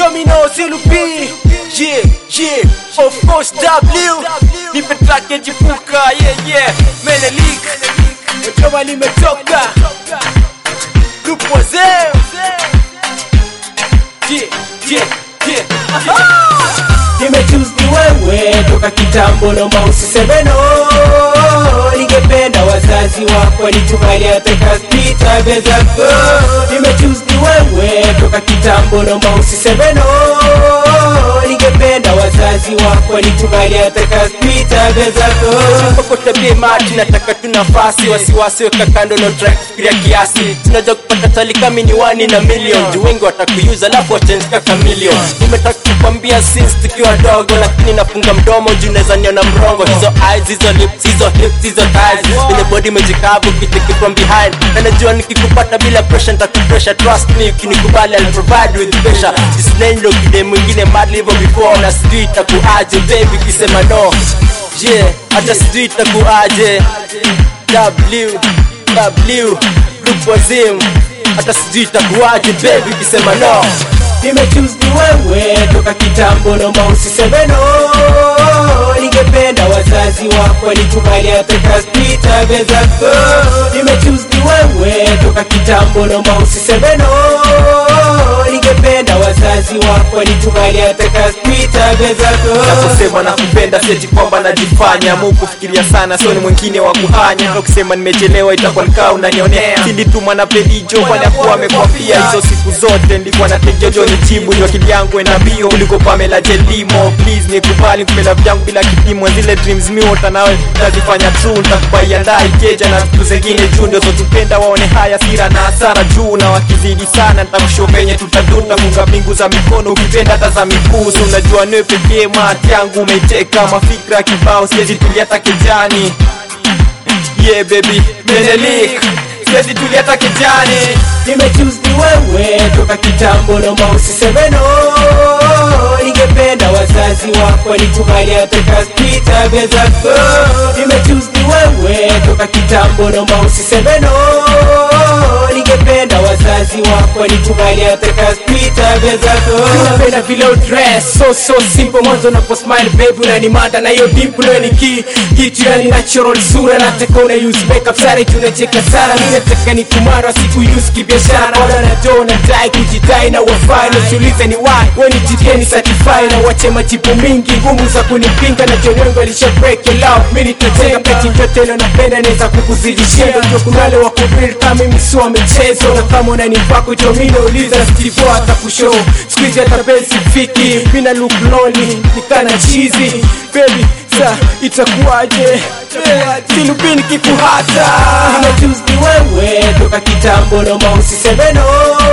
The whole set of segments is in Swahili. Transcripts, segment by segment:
Domino, Silupi, yeah, yeah, of course W, nipe track ya jipuka, yeah, yeah, Menelik, Mtoma limetoka, group wazee, yeah, yeah, yeah, nimechoose ni wewe toka kitambo, naomba usiseme no. Ningependa wazazi wako wanitukali hata kaspita bezako. Nimechoose ni wewe toka kitambo, naomba usiseme no. Ningependa wazazi wako wanitukali hata kaspita bezako. kokota bima tunataka tu nafasi wasiwasi weka kando no try kufikiria kiasi tunajua kupata tali kami ni wani na million juu wengi watakuyuza alafu wachange kaka million nimetaka kukwambia since tukiwa dogo lakini nafunga mdomo juu naweza niona mrongo hizo eyes hizo lips hizo hips hizo thighs kwenye body mejikavu kicheki from behind na najua nikikupata bila pressure nitakupressure trust me ukinikubali I'll provide with pressure jisinendo kide mwingine madly hivyo before na sijui itakuaje baby kisema no yeah hata sijui itakuaje w w group wazim hata sijui itakuaje baby kisema no Nimechoose ni wewe toka kitambo, naomba usiseme no. Ningependa wazazi wako wanikubali hata kaspita bezako. Nimechoose ni wewe toka kitambo, naomba usiseme no. Ningependa wazazi wako wanikubali hata kaspita bezako. naposema nakupenda seti kwamba najifanya mu kufikiria sana sio ni mwingine wa kuhanya na kusema nimechelewa itakuwa nikaa unanionea sindituma na pedijo kwani akuwa amekwambia hizo siku zote nilikuwa na tejojo nijibu ndio akili yangu enda mbio kuliko pamela jelimo please nikubali kupenda vyangu bila kipimo zile dreams miota nawe tazifanya true nitakubaia ndai keja na vitu zingine juu ndio zotupenda waone haya sira na hasara juu na wakizidi sana nitakushow penye tutaduta funga mbingu za mikono ukipenda hata za miguu so unajua niwe pekee mati yangu umeiteka mafikra kibao siwezi tulia hata kijani yeah baby menelik siwezi tulia hata kijani Nimechoose ni wewe toka kitambo, naomba usiseme no. Ningependa wazazi wako wanikubali hata kaspita bezako. Nimechoose ni wewe toka kitambo, naomba usiseme no. Ningependa wazazi wako wanikubali hata kaspita bezako. Napenda vile udress so so simple, mwanzo unapo smile baby unanimada na hiyo dimple ni ki kitu yani natural sura, nataka una use makeup sare tunacheka sana, mimi nataka ni kumara siku use kibiashara, bora na do na dai kujidai na wafai na jiulize ni why wewe ni jikeni certify na wache majibu mingi ngumu za kunipinga na John wangu alisha break your love, mimi nitajenga peti vyote leo napenda naweza kukuzidishia, ndio kuna wale wa kubuild kama mimi sio michezo, na kama unanipa kujo mimi nauliza Steve atakushow squeeze hata basi fiki, mimi na look lonely nikana cheesy baby sa itakuwaje silubini kikuhata Nimechoose ni wewe toka kitambo, naomba usiseme no.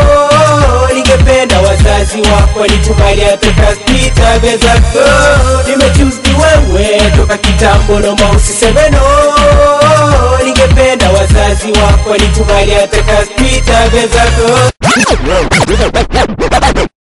Ningependa wazazi wako wanikubali hata kaspita bezako. Nimechoose ni wewe toka kitambo, naomba usiseme no. Ningependa wazazi wako wanikubali hata kaspita bezako.